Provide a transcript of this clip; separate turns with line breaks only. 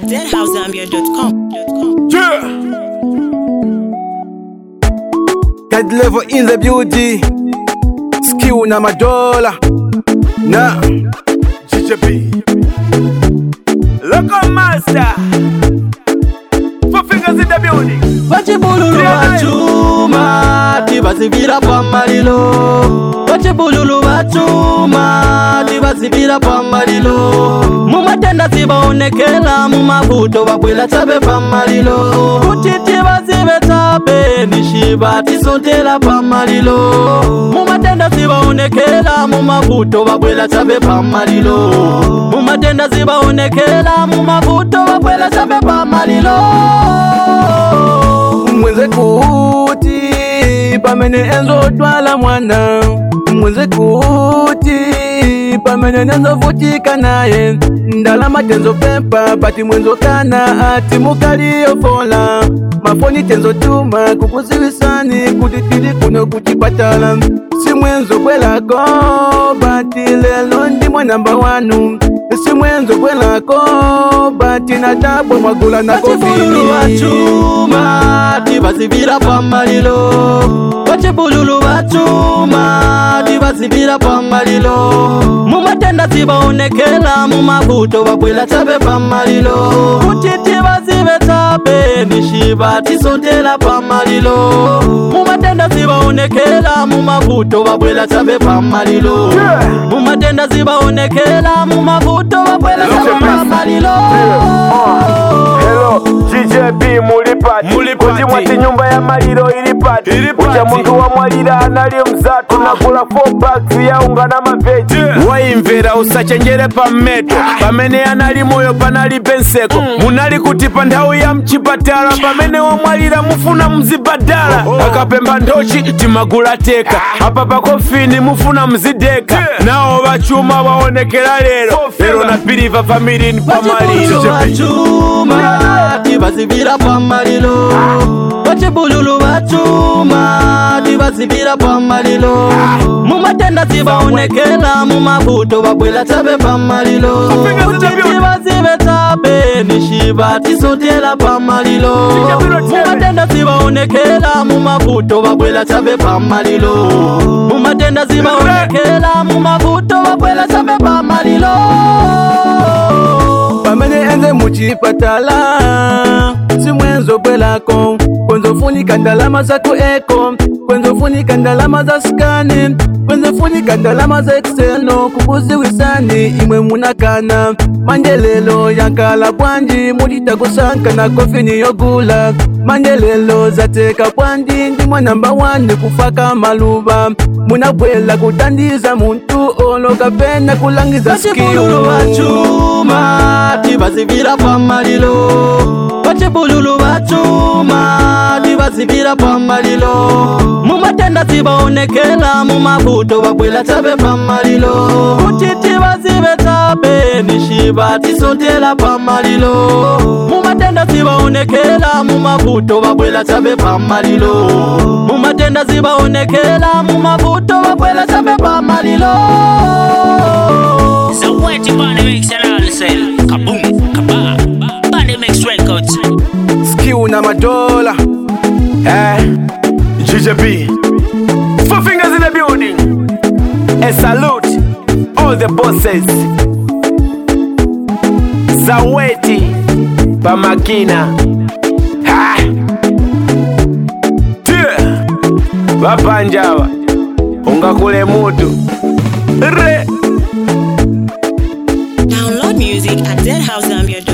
deadhousegambia.com.
Yeah. God level in the beauty. Skill na madola. Na GJB. Local master. Four fingers in the building.
vachibululu vachuma tivazivira pamalilo vachibululu vachuma tivazivira pamalilo mumatenda tivaonekela mumavuto vabwela tabe pamalilo kuti tivazive tabe nishiva tisondela pamalilo mumatenda tivaonekela mumavuto vabwela tabe pamalilo mumatenda tivaonekela mumavuto vabwela tabe pamalilo
mwenze kuti pamene enzotwala mwana mwenze kuti pamene nenzovutika naye ndalama tenzopempa pati mwenzokana ati mukaliyofola mafoni tenzotuma kukuziwisani kuti tili kuno kuchipatala simwenzobwelako bati lelo ndimwe namba wanu simwenzobwelako bati natabwe mwagula na
vachibululu vachuma tivazivira pamalilo vachibululu vachuma tivazivira pamalilo mumatenda tivaonekela mumavuto vabwela tabe pamalilo kuti tivazive tabe nishiva tisondela pamalilo mumatenda tivaonekela mumavuto vabwela tabe pamalilo mumatenda tivaonekela mumavuto vabwela tabe pamalilo
Hello, GJB mulipati
Mulipati.
kuti mwati nyumba ya maliro ilipati
Ilipati.
ucha muntu wamwalira anali mzatu nakula 4 bags ya unga na maveji
waimvera usachenjere pammeto pamene anali moyo panali penseko munali kuti pa nthawi ya mchipatala pamene wamwalira mufuna mzibadala akapemba ndochi timagula teka apa pakofini mufuna mzideka nawo vachuma waonekera lero lero napiriva familini pamaliro
vachibululu vachuma tivazivira pamalilo vachibululu vachuma tivazivira pamalilo mumatenda tivaonekela mumavuto vabwela tabe pamalilo kuti tivazive tabe nishiva tisondela pamalilo mumatenda tivaonekela mumavuto vabwela tabe pamalilo mumatenda tivaonekela mumavuto vabwela tabe pamalilo
pamene enze muchipatala simwenzobwelako kwenzofunika ndalama zako eko kwenzofunika ndalama za skani kwenzofunika ndalama za ekseno kukuziwisani imwe munakana manje lelo yankala bwanji mulitakusanka na kofini yogula manje lelo zateka bwanji ndimwe namba wani kufaka maluva munabwela kutandiza muntu olo kapena kulangiza
vachibululu vachuma tivazivira pamalilo vachibululu vachuma tivazivira pamalilo mumatenda tivaonekela mumavuto vabwela tabe pamalilo kuti tivazive tabe nishiva tisondela pamalilo mumatenda tivaonekela mumavuto vabwela tabe pamalilo mumatenda tivaonekela mumavuto vabwela tabe pamalilo
So what you wanna mix and all sell? Kaboom, kabah. Body mix records.
skill na madola
eh. GJB Four fingers in the building A salute all the bosses Zaweti Pamakina ha. Tia. Vapanjava ungakule mutu re
Download music at deadhousegambia.com.